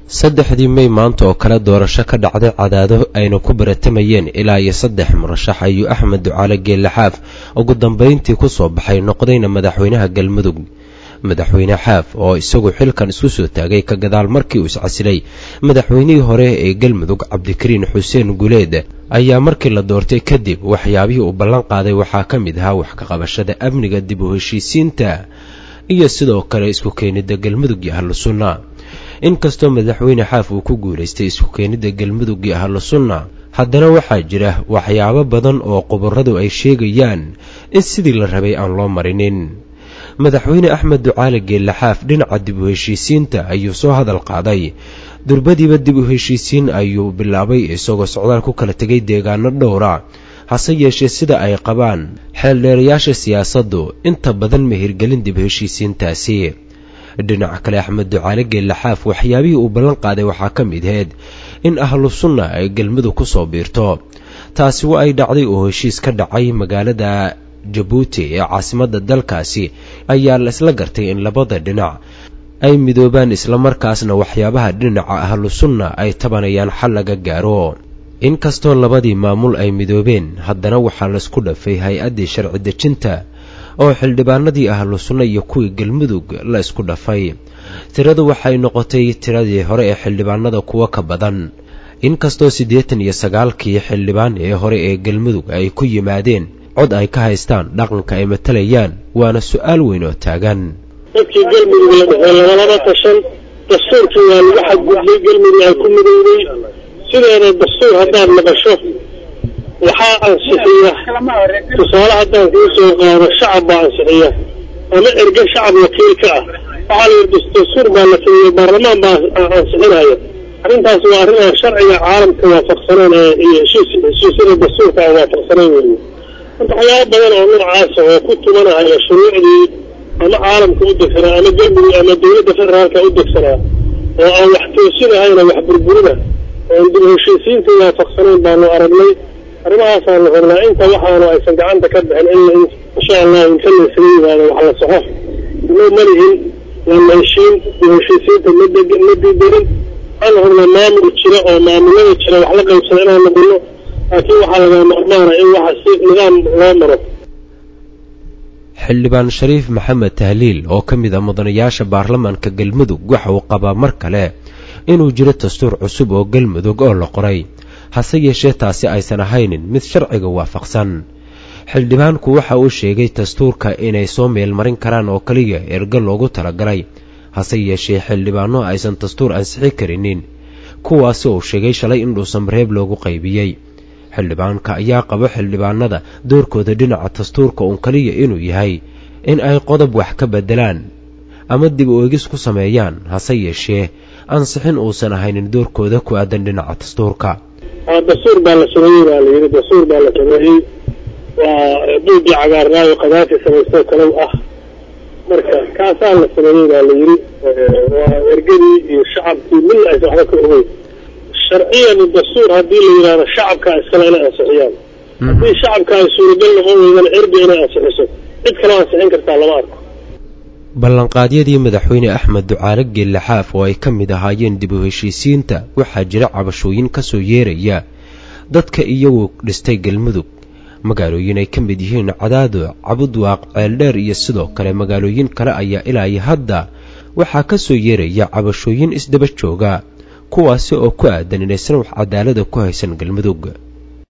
saddexdii mey maanta oo kale doorasho ka dhacday cadaado ayna ku baratamayeen ilaa iyo saddex murashax ayuu axmed ducaale geelle-xaaf ugu dambayntii ku soo baxay noqdayna madaxweynaha galmudug madaxweyne xaaf oo isagu xilkan isku soo taagay ka gadaal markii uu iscasilay madaxweynihii hore ee galmudug cabdikariin xuseen guleed ayaa markii la doortay kadib waxyaabihii uu ballan qaaday waxaa ka mid ahaa wax ka qabashada amniga dib u heshiisiinta iyo sidoo kale isku keenidda galmudug iyo ahlu sunna inkastoo madaxweyne xaaf uu ku guulaystay isku keenidda galmudug iyo ahlu sunna haddana waxaa jira waxyaabo badan oo quburadu ay sheegayaan in sidii la rabay aan loo marinin madaxweyne axmed ducaale geelle-xaaf dhinaca dib u heshiisiinta ayuu soo hadal qaaday durbadiiba dib u heshiisiin ayuu bilaabay isagoo socdaal ku kala tegay deegaano dhowra hase yeeshee sida ay qabaan xeeldheerayaasha siyaasaddu inta badan mahirgelin dib heshiisiintaasi dhinaca kale axmed ducaale geelle-xaaf waxyaabihii uu ballan qaaday waxaa ka mid aheyd in ahlu sunna ay galmudug ku soo biirto taasi wa ay dhacday oo heshiis ka dhacay magaalada jabuuti ee caasimadda dalkaasi ayaa la isla gartay in labada dhinac ay midoobaan islamarkaasna waxyaabaha dhinaca ahlu sunna ay tabanayaan xal laga gaaro inkastoo labadii maamul ay midoobeen haddana waxaa laisku dhafay hay-addii sharci dejinta oo xildhibaanadii ahlu sunna iyo kuwii galmudug la isku dhafay tiradu waxay noqotay tiradii hore ee xildhibaanada kuwo ka badan inkastoo siddeetan iyo sagaalkii xildhibaan ee hore ee galmudug ay ku yimaadeen cod ay ka haystaan dhaqanka ay matalayaan waana su-aal weyn oo taagan dadkii galmudug la dhexey labalaba tashan dastuurkii waa lagu xadgudbay galmudug ay ku midowday sideeda dastuur haddaad maqasho waxaa ansixiya tusaale haddaan kuu soo qaado shacab baa ansixiya ama erge shacab wakiil ka ah waxaa la yidhi dastuur baa la sameeyey baarlamaan baa ansixinaya arrintaas waa arrin aan sharciga caalamka waafaqsaneen ee iyo heshiis heshiisyada dastuurka aan waafaqsanayn weeye marka waxyaaba badan oo noocaasa oo ku tumanahaya shuruucdii ama caalamka u degsanaa ama galmudug ama dawladda federaalka u degsanaa oo aan wax toosinahayna wax burburina oon dib heshiisiinta waafaqsanayn baanu aragnay arrimahaasaan rabnaa inta waxaanu aysan gacanta ka bixin in insha allah inta laysaga yimaado wax la soxo inoo malihin waa la heshiin dib heshiisiinta ma diidarin waxaan rabnaa maamul jira oo maamulada jira wax la qaybsada inaan noqono laakiin waxaa laga marmaana in waxa si nidaam loo maro xildhibaan shariif maxamed tahliil oo ka mid a mudanayaasha baarlamaanka galmudug waxa uu qabaa mar kale inuu jiro dastuur cusub oo galmudug oo la qoray hase yeeshee taasi aysan ahaynin mid sharciga waafaqsan xildhibaanku waxa uu sheegay dastuurka inay soo meelmarin karaan oo keliya ergo loogu talagalay hase yeeshee xildhibaano aysan dastuur ansixi karinin kuwaasi uu sheegay shalay in dhuusanbareeb loogu qaybiyey xildhibaanka ayaa qabo xildhibaanada doorkooda dhinaca dastuurka uun keliya inuu yahay in ay qodob wax ka beddelaan ama dib u egis ku sameeyaan hase yeeshee ansixin uusan ahaynin doorkooda ku aadan dhinaca dastuurka dastuur baa la sameeyey baa la yidhi dastuur baa la sameeyey waa duugii cagaarnaayo qadaafi samaystoo kalow ah marka kaasaa la sameeyey baa la yidhi waa ergadii iyo shacabkii midna aysan waxba ka ogeyn sharciyan dastuur haddii la yidhahdo shacabkaa iskale inay ansixiyaan haddii shacabka ay suuragal noqon weydana erga inay ansixiso cid kaloo ansixin kartaa lama arko ballanqaadyadii madaxweyne axmed ducaale geelle-xaaf oo ay ka mmid ahaayeen dib u heshiisiinta waxaa jira cabashooyin ka soo yeeraya dadka iyagu dhistay galmudug magaalooyin ay ka mid yihiin cadaado cabudwaaq ceeldheer iyo sidoo kale magaalooyin kale ayaa ilaa iyo hadda waxaa ka soo yeeraya cabashooyin isdaba jooga kuwaasi oo ku aadan inaysan wax cadaalada ku haysan galmudug